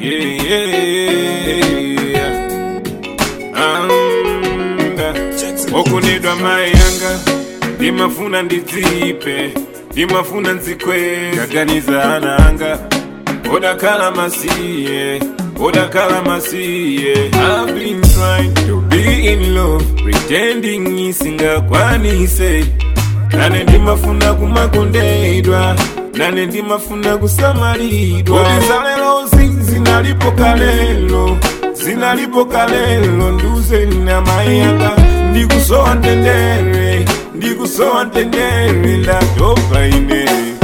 yeah. anga okunidwa mai yanga ndimafuna ndidzipe ndimafuna nzikwe kaganiza ana anga odakala masiye odakala masiye I've been trying to be in love pretending isingakwanise nane ndimafuna kumakondedwa nane ndimafuna kusamalidwa odizalelo zinalipo kalelo zinalipo kalelo nduze na mayanga ndikusowa ntendere ndikusowa ntendere ndatopa ine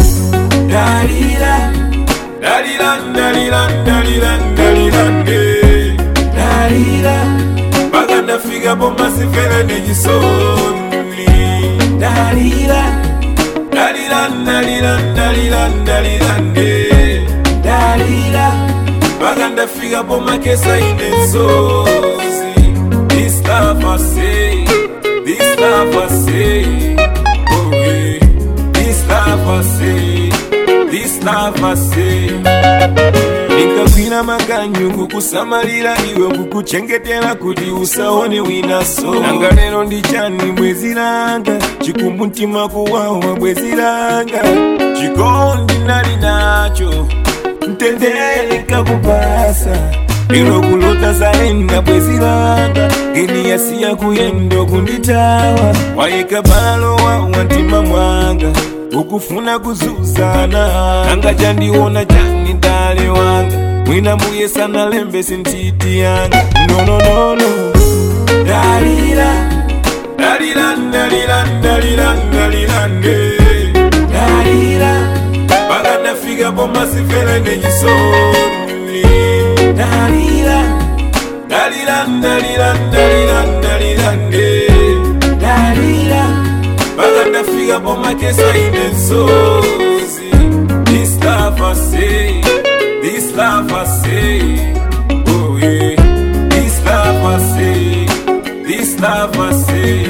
dalila dalila dalila dalila dalila nde dalila mpaka ndafika pomasifere nechisoni dalila dalila dalila dalila dalila nde dalila mpaka ndafika pomakesa inensozi this love I say this love I say oh yeah this love I say this love I say ndingakwina makanyu kukusamalira iwe kukuchengetera kuti usaone winaso nanga lero ndichani bwezi langa chikumbu mtima kuwawa bwezi langa chikondi nali nacho mtendere kakupasa ilo kulota zaenda bwezi langa ngeni yasiya kuyendo kunditawa wayika balo wa mtima mwanga ukufuna kuzuzana anga chandiona chani dale wanga mwina mbuye sana lembesi ntiti yanga nononono dalila dalila dalila dalila dalila nde dalila mpaka ndafika pomasifere nechisoni dalila dalila dalila dalila dalila nde dalila mpaka ndafika pomakesa inensozi this love I say this love I say oh yeah this love I say this love I say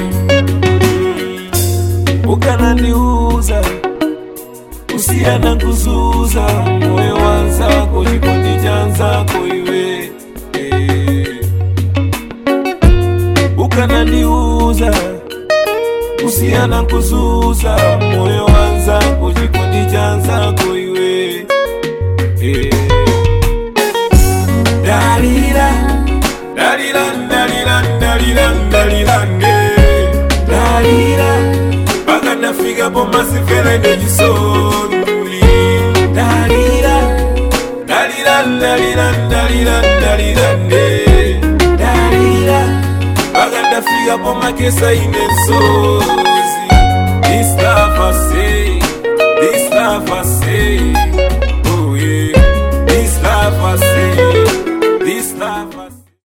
mm. ukanandiuza usiana kuzuza moyo wanzako chikondi chanzako iwe eh. ukanandiuza usiana kuzuza moyo wanzako chikondi chanzako iwe eh. dalila dalila dalila dalila dalila nde dalila mpaka ndafika pomasifere nechisoni dalila dalila dalila dalila dalila nde dalila mpaka ndafika pomakesa inensozi